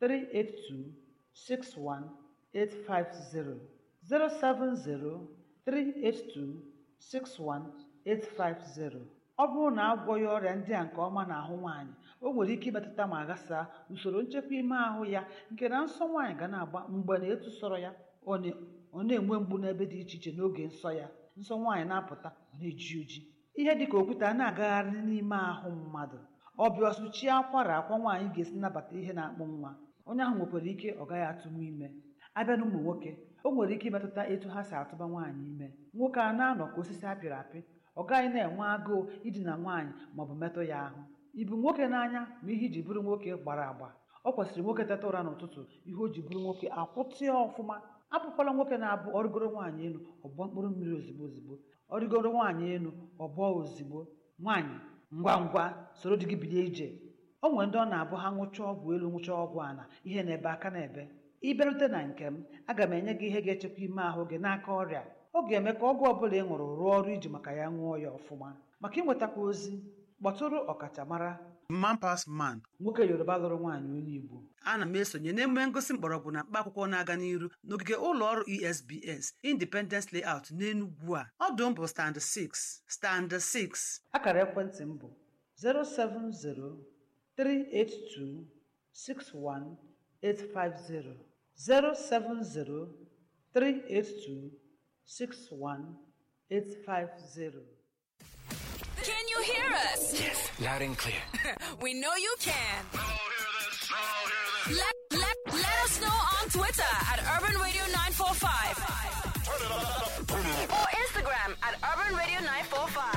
382 61850 070 382 61850 ọ bụrụ na agwọghị ọrịa ndị a nke ọma n'ahụ nwaanyị o nwere ike imetụta ma ghasaa usoro nchekwa ime ahụ ya nke na nsọ nwaanyị ga na-agba mgbe na etu sọrọ ya ọ na- ọ na-enwe mgbu n'ebe dị iche iche n'oge nsọ ya nsọ nwaanyị na-apụta ọ na-eji oji ihe dịka okwute a na-agagharị n'ime ahụ mmadụ ọbịa ọsụchie akwara akwa nwaanyị ga-esi nabata ihe na-akpụ nwa onye ahụ nwekwara ike ọ gaghị atụnwu ime abịa na ụmụ nwoke o nwere ike imetụta etu ha si atụba nwaanyị ime nwoke a na-anọ ka osisi apịrị apị ọ gaghị na-enwe agụụ idina nwaanyị maọbụ metụ ya ahụ ibu nwoke n'anya ma ihe iji bụrụ nwoke gbara agba ọ kwesịrị nwoke teta ụra n'ụtụtụ ihe o ji bụrụ nwoke akwụtịa ọfụma abụkwala nwoke na-abụ ọrịgoro nwaanyị elu ọgbọ mkpụrụ mmiri ozigbo ozigbo ọrịgoro nwaanyị elu ọgbọ ozigbo nwaanyị ngwa ngwa soro di gị bilie ije o nwere ndị ọ na-abụ ha ṅụchaa ọgwụ elu ṅụchaa ọgwụ ana ihe na-ebe aka na-ebe ịbịarute na nke m aga m enye gị ihe ga-echekwa ime ahụ gị n'aka ọrịa ọ ga-eme ka ọgwụ ọbụla ị ṅụrụ rụọ ọrụ iji maka ya ṅụọ ya ọfụma maka ịnwetakwa ozi kpọtụrụ ọkachamara man pas man nwoke yoruba lụrụ nwaanyị onye igbo ana m esonye n'emume ngosi mgbọrọgwụ na mkpa akwụkwọ na-aga n'iru n'ogige ụlọ ọrụ esbs independence layout n'enugwu a ọdụ m bụ stand 6 stand 6 akara ekwentị m bụ 070-382-61850 070-382-61850 Can you hear us? Yes, loud and clear. We know you can. Let, let, let us know on Twitter at Urban Radio 945 or Instagram at Urban Radio 945.